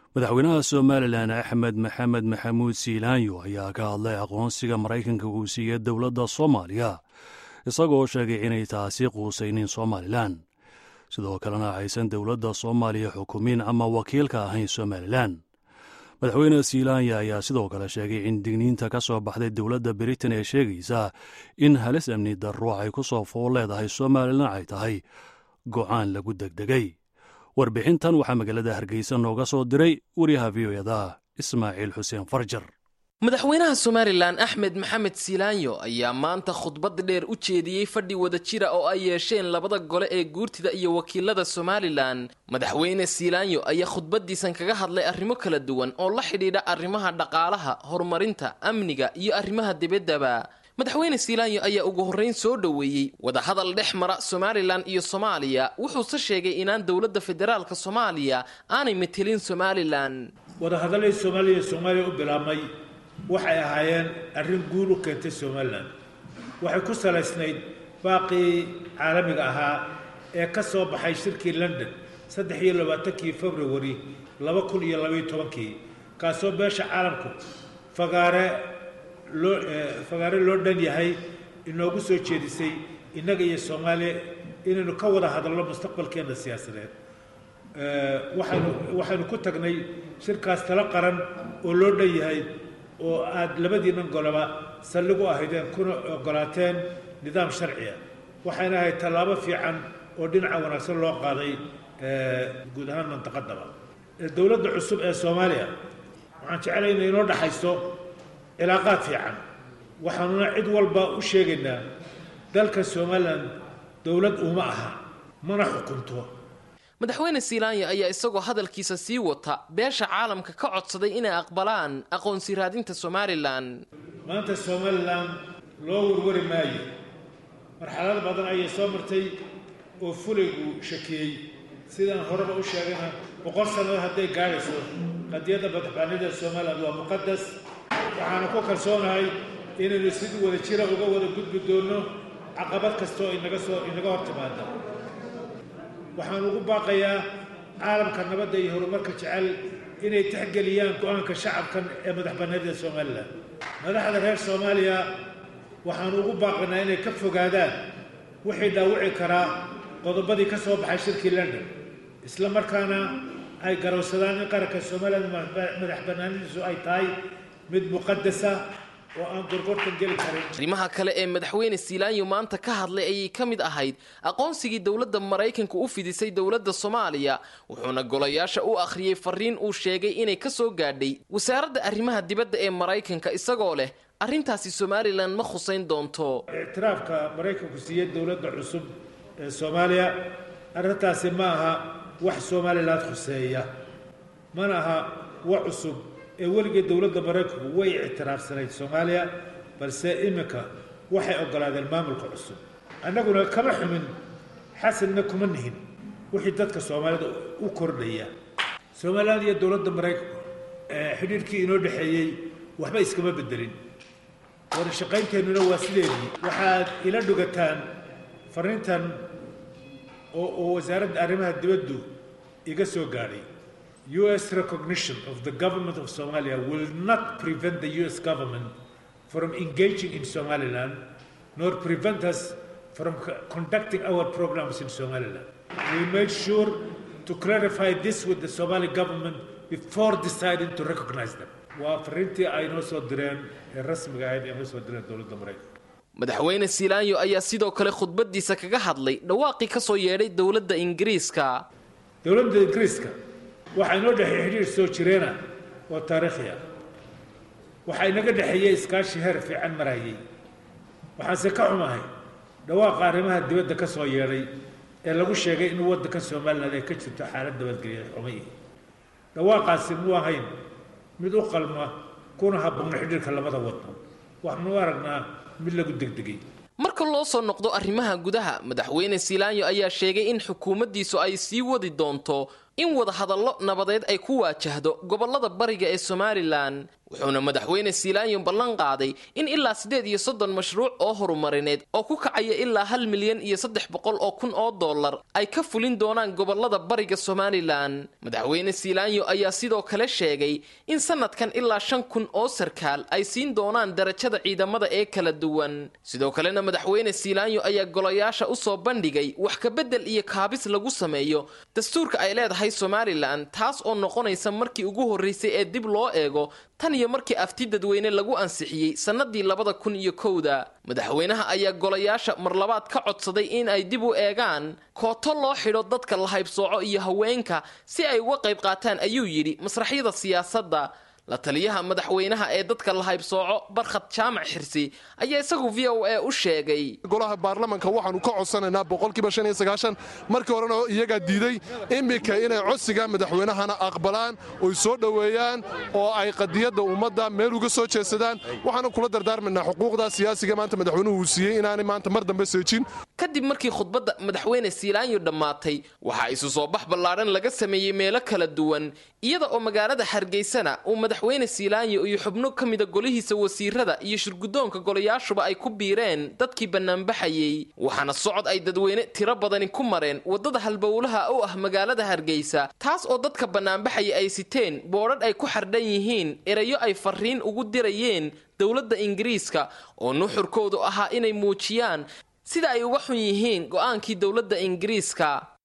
madaxweynaha somalilan axmed maxamed maxamuud siilaanyo ayaa ka hadlay aqoonsiga maraykanka uu siiyey dowladda soomaaliya isagoo sheegay inay taasi quusaynin somalilan sidoo kalena aysan dowladda soomaaliya xukumin ama wakiilka ahayn somalilan madaxweyne siilaanya ayaa sidoo kale sheegay in digniinta ka soo baxday dowladda britain ee sheegaysa in halis amni darro ay ku soo fool leedahay somalilan ay tahay go'aan lagu degdegay warbixintan waxaa magaalada hargeysa nooga soo diray wariyaha v o eda ismaaciil xuseen farjar madaxweynaha somalilan axmed maxamed siilaanyo ayaa maanta khudbad dheer u jeediyey fadhi wada jira oo ay yeesheen labada gole ee guurtida iyo wakiilada somalilan madaxweyne siilaanyo ayaa khudbadiisan kaga hadlay arrimo kala duwan oo la xidhiidha arrimaha dhaqaalaha horumarinta amniga iyo arrimaha dibaddaba madaxweyne siilaanyo ayaa ugu horreyn soo dhoweeyey wadahadal dhex mara somalilan iyo soomaaliya wuxuuse sheegay inaan dowladda federaalka soomaaliya aanay metelin somalilan wadahadallay soomaaliya soomaaliya u bilaabmay waxay ahaayeen arrin guul u keentay somalilan waxay ku salaysnayd baaqii caalamiga ahaa ee ka soo baxay shirkii london saddex iyo labaatankii februari laba kun iyo labaiyo tobankii kaasoo beesha caalamku fagaare loo fagaare loo dhan yahay inoogu soo jeedisay innaga iyo soomaaliya inaynu ka wada hadalno mustaqbalkeenna siyaasadeed waxaynu waxaynu ku tagnay shirkaas talo qaran oo loo dhan yahay oo aada labadiinan goloba saldhig u ahaydeen kuna ogolaateen nidaam sharciya waxayna ahayd tallaabo fiican oo dhinaca wanaagsan loo qaaday guud ahaan mantaqadaba dowladda cusub ee soomaaliya waxaan jeclay inay inoo dhaxayso cilaaqaad fiican waxaanuna cid walba u sheegaynaa dalka somalilan dowlad uma aha mana xukunto madaxweyne siilaanya ayaa isagoo hadalkiisa sii wata beesha caalamka ka codsaday inay aqbalaan aqoonsi raadinta somalilan maanta somalilan loo warwari maayo marxalado badan ayay soo martay oo fulaygu shakiyey sidaan horeba u sheegayna boqol sannadood hadday gaadhayso qadiyadda madaxbaanida somalilan waa muqadas waxaana ku kalsoonahay inaynu sidii wada jira uga wada gudbi doonno caqabad kastaoo inaga soo inaga hor timaada waxaan ugu baaqayaa caalamka nabadda iyo horumarka jecel inay tixgeliyaan go-aanka shacabkan ee madaxbannaanida somalilan madaxda reer soomaaliya waxaanu ugu baaqaynaa inay ka fogaadaan wixii dhaawici karaa qodobadii ka soo baxay shirkii london isla markaana ay garowsadaan in qaranka somalilan madaxbannaanidiisu ay tahay mid muqadasa oo aan gorgortan geli karin arrimaha kale ee madaxweyne siilaanyo maanta ka hadlay ayay ka mid ahayd aqoonsigii dowladda maraykanka u fidisay dowladda soomaaliya wuxuuna golayaasha u akhriyey fariin uu sheegay inay ka soo gaadhay wasaaradda arrimaha dibadda ee maraykanka isagoo leh arrintaasi somalilan ma khusayn doonto ictiraafka maraykanku siiyey dowladda cusub ee soomaaliya arrintaasi ma aha wax somalilan khuseeya mana aha wax cusub ee weligii dowladda maraykanku way ictiraafsanayd soomaaliya balse iminka waxay ogolaadeen maamulka cusub annaguna kama xumin xasanna kuma nihin wixii dadka soomaalida u kordhaya somalilan iyo dowladda maraykanku xidhiirhkii inoo dhexeeyey waxba iskama bedelin wada shaqaynteennuna waa sideedii waxaad ila dhugataan fariintan oo oo wasaaradda arrimaha dibaddu iga soo gaadhay U.S. recognition of the government of Somalia will not prevent the U.S. government from engaging in Somaliland, nor prevent us from conducting our programs in Somaliland. We made sure to clarify this with the Somali government before deciding to recognize them. waa fariintii ay noo soo direen ee rasmiga ahayd ee noo soo direen dowladda maraykanka madaxweyne siilaanyo ayaa sidoo kale khudbadiisa kaga hadlay dhawaaqii ka soo yeedhay dowladda ingiriiska dowladda ingiriiska waxaa inoo dhexeeyey xidhiir soo jireena oo taariikhi ah waxaa inaga dhexeeyey iskaashi heer fiican marayay waxaanse ka xumahay dhawaaqa arrimaha dibadda ka soo yeedhay ee lagu sheegay in waddanka somalilan ay ka jirto xaalad nabadgelya xumay dhawaaqaasi muu ahayn mid u qalma kuna habboona xidhiirka labada waddan waxaanu aragnaa mid lagu degdegay marka marka loo soo noqdo arrimaha gudaha madaxweyne siilaanyo ayaa sheegay in xukuumaddiisu ay sii wadi doonto in wadahadallo nabadeed ay ku waajahdo gobollada bariga ee somalilan wuxuuna madaxweyne siilaanyo ballan qaaday in ilaa siddeed iyo soddon mashruuc oo horumarineed oo ku kacaya ilaa hal milyan iyo saddex boqol oo kun oo dollar ay ka fulin doonaan gobollada bariga somalilan madaxweyne siilaanyo ayaa sidoo kale sheegay in sanadkan ilaa shan kun oo sarkaal ay siin doonaan darajada ciidamada ee kala duwan sidoo kalena madaxweyne siilaanyo ayaa golayaasha u soo bandhigay wax kabedel iyo kaabis lagu sameeyo dastuurka ay leedahay somalilan taas oo noqonaysa markii ugu horreysay ee dib loo eego tan iyo markii afti dadweyne lagu ansixiyey sannadii labada kun iyo kowda madaxweynaha ayaa golayaasha mar labaad ka codsaday in ay dib u eegaan kooto loo xidho dadka la haybsooco iyo haweenka si ay uga qayb qaataan ayuu yidhi masraxyada siyaasadda la taliyaha madaxweynaha ee dadka la haybsooco barkhad jaamac xirsi ayaa isagu v o a u sheegay golaha baarlamanka waxaanu ka codsanaynaa boqolkiiba shan iyo sagaashan markii horena iyagaa diiday iminka inay codsiga madaxweynahana aqbalaan oy soo dhoweeyaan oo ay qadiyadda ummadda meel uga soo jeedsadaan waxaana kula dardaarmaynaa xuquuqda siyaasiga maanta madaxweynuhu uu siiyey inaanay maanta mar dambe seejin kadib markii khudbadda madaxweyne siilaanyo dhammaatay waxaa isu soo bax ballaadhan laga sameeyey meelo kala duwan iyada oo magaalada hargeysana uu madaxweyne siilaanyo iyo xubno ka mida golihiisa wasiirada iyo shirguddoonka golayaashuba ay ku biireen dadkii bannaanbaxayey waxaana socod ay dadweyne tiro badani ku mareen waddada halbowlaha u ah magaalada hargeysa taas oo dadka bannaanbaxaya ay siteen boodhadh ay ku xardhan yihiin erayo ay farriin ugu dirayeen dowladda ingiriiska oo nuxurkoodu ahaa inay muujiyaan sida ay uga xun yihiin go'aankii dowladda ingiriiska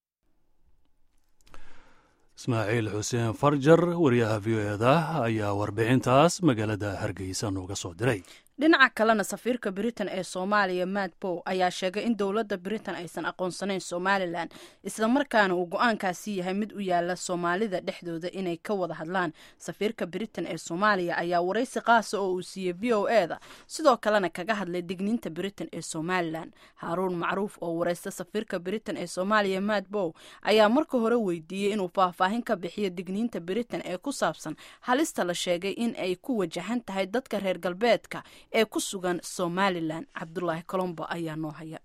ismaaciil xuseen farjar wariyaha v o eda ayaa warbixintaas magaalada hargeysa nooga soo diray dhinaca kalena safiirka britain ee soomaaliya matt bow ayaa sheegay in dowladda britain aysan aqoonsanayn somalilan islamarkaana uu go-aankaasi yahay mid u yaala soomaalida dhexdooda inay ka wada hadlaan safiirka britain ee soomaaliya ayaa waraysi qaasa oo uu siiyey v o eda sidoo kalena kaga hadlay digniinta britain ee somalilan haaruun macruuf oo waraysta safiirka britain ee soomaaliya matt bow ayaa marka hore weydiiyey inuu faahfaahin ka bixiyo digniinta britain ee ku saabsan halista la sheegay in ay ku wajahan tahay dadka reer galbeedka ee ku sugan somalilan cabdulaahi colombo ayaa noo haya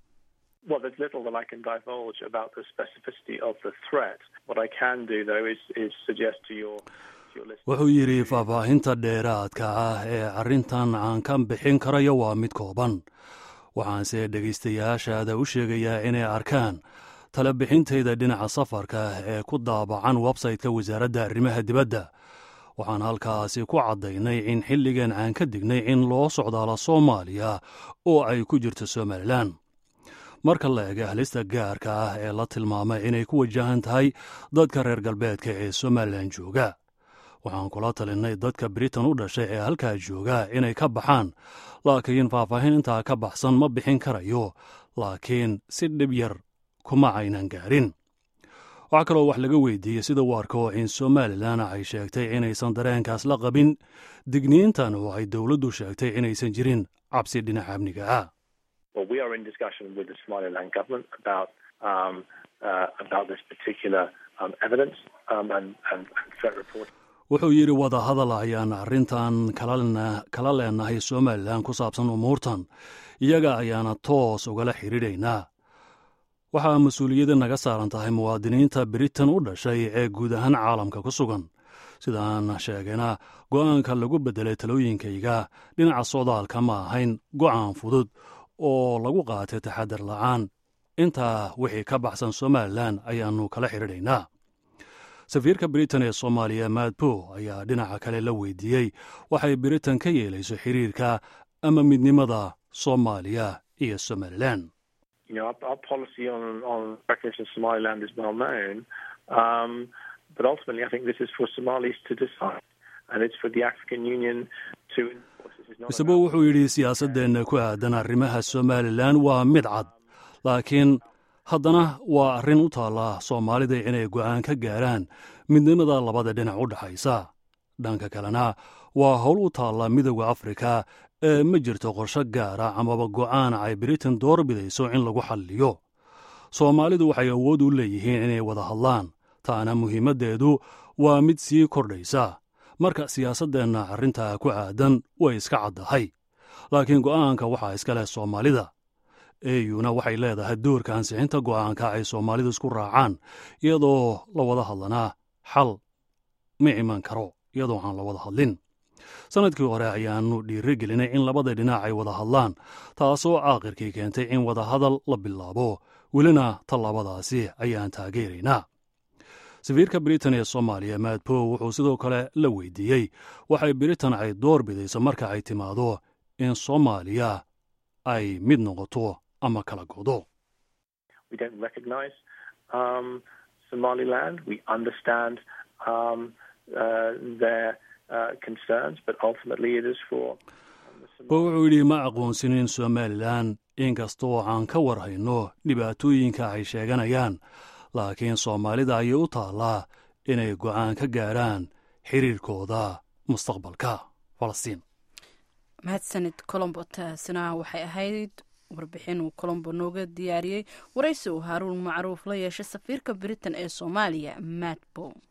wuxuu yidhi faahfaahinta dheeraadka ah ee arrintan aan ka bixin karayo waa mid kooban waxaanse dhegaystayaashaada u sheegayaa inay arkaan talebixintayda dhinaca safarka ee ku daabacan websayte-ka wasaaradda arrimaha dibadda waxaan halkaasi ku caddaynay in xilligan aan ka dignay in loo socdaalo soomaaliya oo ay ku jirto somalilan marka la ega halista gaarka ah ee la tilmaamay inay ku wajahan tahay dadka reer galbeedka ee somalilan jooga waxaan kula talinay dadka britain u dhashay ee halkaa jooga inay ka baxaan laakiin faahfaahin intaa ka baxsan ma bixin karayo laakiin si dhib yar kuma aynan gaarin waxaa kaloo wax laga weydiiyey sida u arko in somalilan ay sheegtay inaysan dareenkaas la qabin digniintan oo ay dowladdu sheegtay inaysan jirin cabsi dhinaca amniga ah wuxuu yidhi wadahadal ayaan arrintan kala leenahay somalilan ku saabsan umuurtan iyaga ayaana toos ugala xidhiidhaynaa waxaa mas-uuliyadda naga saaran tahay muwaadiniinta britain u dhashay ee guud ahaan caalamka ku sugan sidaan sheegayna go'aanka lagu beddelay talooyinkayga dhinaca socdaalka ma ahayn go'aan fudud oo lagu qaatay taxadar la'aan intaa wixii ka baxsan somalilan ayaannu kala xidhiidhaynaa safiirka britain ee soomaaliya maadbo ayaa dhinaca kale la weydiiyey waxay britain ka yeelayso xiriirka ama midnimada soomaaliya iyo somalilan you know, our, our policy on, on recognition of Somaliland is well known. Um, but ultimately, I think this is for Somalis to decide. And it's for the African Union to isagoo wuxuu yidhi siyaasaddeenna ku aadan arrimaha somalilan waa mid cad laakiin haddana waa arrin u taalla soomaalida inay go'aan ka gaaraan midnimada labada dhinac u dhexaysa dhanka kalena waa howl u taalla midooda afrika ee ma jirto qorsho gaara amaba go'aan ay britain door bidayso in lagu xalliyo soomaalidu waxay awood u leeyihiin inay wada hadlaan taana muhiimaddeedu waa mid sii kordhaysa marka siyaasaddeenna arrintaa ku aadan way iska caddahay laakiin go'aanka waxaa iska leh soomaalida eeyuna waxay leedahay doorka ansixinta go'aanka ay soomaalidu isku raacaan iyadoo la wada hadlanaa xal ma iman karo iyadoo aan la wada hadlin sannadkii hore ayaannu dhiiri gelinay in labada dhinac ay wada hadlaan taasoo aakhirkii keentay in wadahadal la bilaabo welina tallaabadaasi ayaan taageeraynaa safiirka britain ee soomaaliya maadpow wuxuu sidoo kale la weydiiyey waxay britain ay door bidayso marka ay timaado in soomaaliya ay mid noqoto ama kala godo bo wuxuu yidhi ma aqoonsinin somalilan inkastoo aan ka war hayno dhibaatooyinka ay sheeganayaan laakiin soomaalida ayay u taallaa inay go'aan ka gaadhaan xiriirkooda mustaqbalka falastiin mahadsanid colombo taasina waxay ahayd warbixin uu colombo nooga diyaariyey waraysi uu haaruun macruuf la yeeshay safiirka britain ee soomaaliya matbow